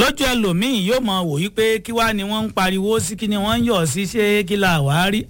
lójú ẹlòmíín yóò mọ wò yí pé kí wàá ni wọ́n ń pariwo sí kí ni wọ́n ń yọ̀ sí ṣé kí la wàá rí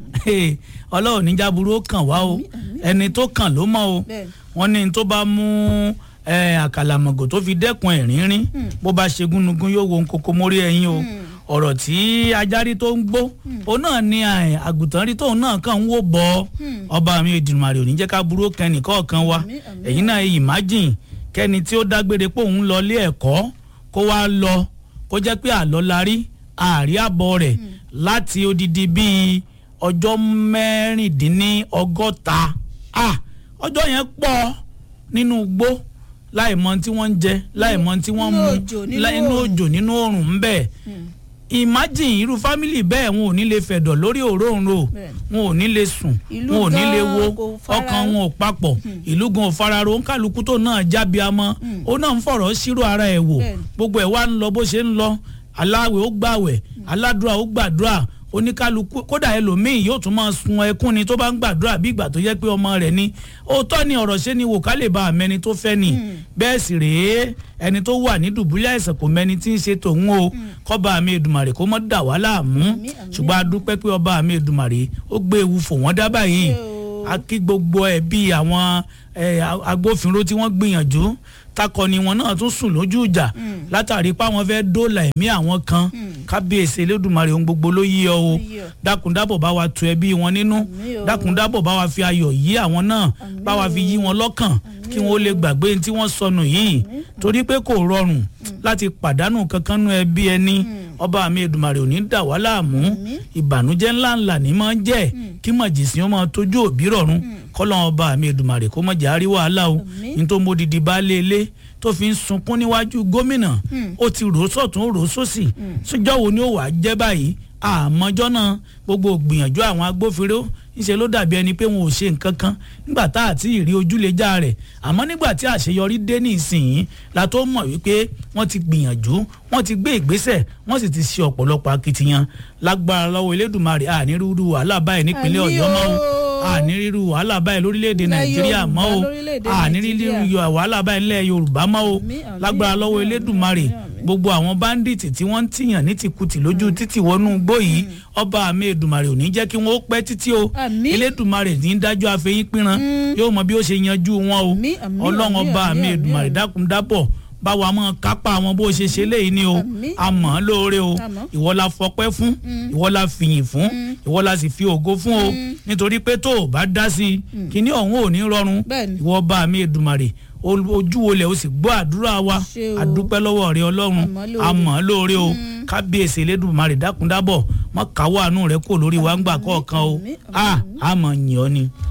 ọlọ́run níjà burú ó kàn wá o ẹni tó kàn ló mọ̀ o wọ́n ní tó bá mú àkàlàmọ̀gò tó fi dẹ́kun ẹ̀rínrín bó bá ṣe gúnugún yóò wo kókó mórí ẹyin o ọ̀rọ̀ tí ajárí tó ń gbó òun náà ni àgùntàn rí tóun náà kàn ń wò bọ́ ọba mi Èdùmàrè ò ní jẹ́ ká burú kẹ́ni kọ̀ọ̀kan wa ẹ̀yin náà imagine kẹ́ni tí ó dágbére pé òun lọ ilé ẹ̀kọ́ kó wá lọ kó jẹ́ pé àlọ́ la rí àárí àbọ̀ rẹ̀ láti odidi bíi ọjọ́ mẹ́rìndínlọ́gọ́ta ọjọ́ yẹn pọ̀ nínú igbó láì mọ tí wọ́n ń jẹ láì mọ tí wọ́n ń mu nínú òjò nínú oòrùn ń bẹ̀ imagine irú fámìlì bẹ́ẹ̀ wọn ò ní lè fẹ̀dọ̀ lórí òróǹro wọn ò ní lè sùn wọn ò ní lè wo ọkàn wọn ò papọ̀ ìlú gan ò fararo ń kálukú tó náà jábí amọ́ ó náà ń fọ̀rọ̀ sírò ara ẹ̀ wò gbogbo ẹ̀ wá ń lọ bó ṣe ń lọ aláwẹ̀ ó gbàwẹ̀ aládùúrà ó gbàdúrà oníkálukú kódà ẹlòmíín yóò tún máa sun ẹkún ni tó bá ń gbàdúrà bí ìgbà tó yẹ pé ọmọ rẹ̀ ni òótọ́ ni ọ̀rọ̀ ṣe ni wò ká lè ba àmẹ́ni tó fẹ́ ni bẹ́ẹ̀ sì rèé ẹni tó wà ní dùbúlẹ̀ àìsàn kò mẹ́ni tí ń ṣe tòun o kọ́ba àmì Èdùmàrè kó mọ́ dà wá láàmú ṣùgbọ́n a dúpẹ́ pé ọba àmì Èdùmàrè ó gbé ewu fò wọ́n dábàá yìí a kí gbogbo ẹ̀ bí àwọn agbófinró tí wọ́n gbìyànjú takọni wọn náà tún sùn lójú ìjà látàrí pé àwọn fẹ́ẹ́ dóòlà ẹ̀mí àwọn kan kábíyèsí elédùnmarè ohun gbogbo ló yí ọ o dákúndábọ̀ bá wa tu ẹbí wọn nínú dákúndábọ̀ bá wa fi ayọ̀ yí àwọn náà bá wa fi yí wọn lọ́kàn kí wọ́n lè gbàgbé tí wọ́n sọnù yìí torí pé kò rọrùn láti pàdánù kankan nú ẹbí ẹni ọba mi Èdùmàrè ò ní dà wá láàmú ìbànújẹ́ ńláńlá ní máa ń jẹ́ kí màjèsín ó máa tójú òbí rọ̀rùn kọ́lọ́n ọba mi Èdùmàrè kó má jẹ́ àrí wàhálà o ní tó módìdí baálé ilé tó fi ń sunkún níwájú gómìnà ó ti rò sọ̀tún rò sósì síjọ́ wo ni ó wàá jẹ́ báyìí àmọ́jọ́ náà gbogbo gbìyànjú àwọn agbófinró ńṣe ló dàbí ẹni pé wọn ò ṣe nǹkan kan nígbà tá àti ìrí ojúlẹ̀já rẹ̀ àmọ́ nígbà tí àṣeyọrí dé ní ìsìn la tó mọ̀ wípé wọ́n ti gbìyànjú wọ́n ti gbé ìgbésẹ̀ wọ́n sì ti ṣe ọ̀pọ̀lọpọ̀ akitiyan lágbára lọ́wọ́ Elédùmarè ànírúurú wàhálà báyìí nípínlẹ̀ Ọ̀yọ́ mọ́ o ànírírú wàhálà báyìí lórílẹ̀‐èdè Nàìjíríà mọ́ o ànírírú wàhálà báyìí nílẹ̀ Yorùbá mọ́ o lágbára lọ́wọ́ Elédùmarè gbogbo àwọn báńdíìtì tí wọ́n ń tìyàn ní tìkùtì lójú títì wọnú igbó yìí ọba àmì Èdùmàrè ò ní jẹ́ kí wọ́n ó pẹ́ títí o Elédùmarè ní dájọ́ àfẹ́yín pínran yóò mọ bí ó ṣe yanjú wọn o ọlọ́run ọba àmì Èdùmàrè dákun dábọ̀ báwa mọ kápá àwọn bó ṣe ṣe léyìí ni o a mọ̀ ọ́ lóore o ìwọ la fọpẹ́ fún ìwọ la fìyìn fún ìwọ la sì fi ògo fún o nítorí pé tó o bá dá sí i kíní ọ̀hún ò ní rọrùn ìwọ ọba àmì Èdùmàrè ojú wo lẹ̀ o sì gbọ́ àdúrà wa àdúpẹ́ lọ́wọ́ rẹ ọlọ́run àmọ́ lóore o kábíyèsí elédùnmarè dákúndábọ̀ mọ́ káwọ́ àánú rẹ kò lórí wa ń gbà kọ̀ọ̀kan o a àmọ́ yìn ọ́ ni.